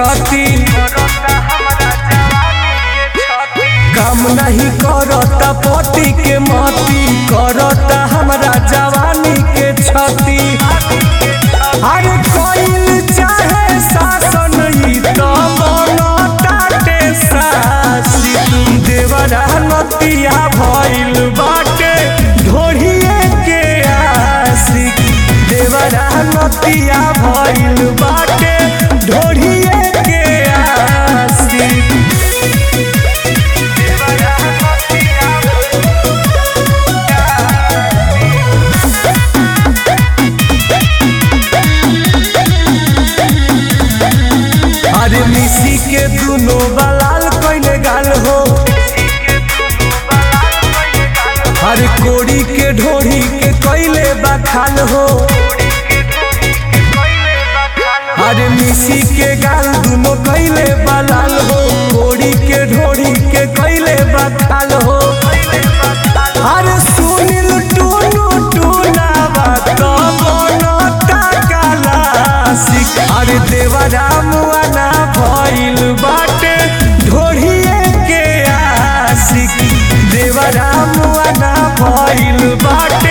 छती काम नहीं करता पति के मती करता हमरा जवानी के छती अरे कोइल चाहे शासन ही तो बनताटे सासी देवरा नतिया भइल बाटे ढोढ़िए के आशिक देवरा नतिया भइल बाटे ढोढ़िए के आशिक अरे मिसी के दुनो बलाल कइले गाल हो अरे कोड़ी के ढोढ़ी के कइले बखाल हो अरे मिसी के गाल दुनो कइले बलाल हो कोड़ी के ढोढ़ी के कइले बखाल हो अरे सुनिल टूनू टूनावा तो बनता कालासिक अरे देवरा मुआना भइल बाटे ढोढ़िए के आशिक देवरा मुआना भइल बाटे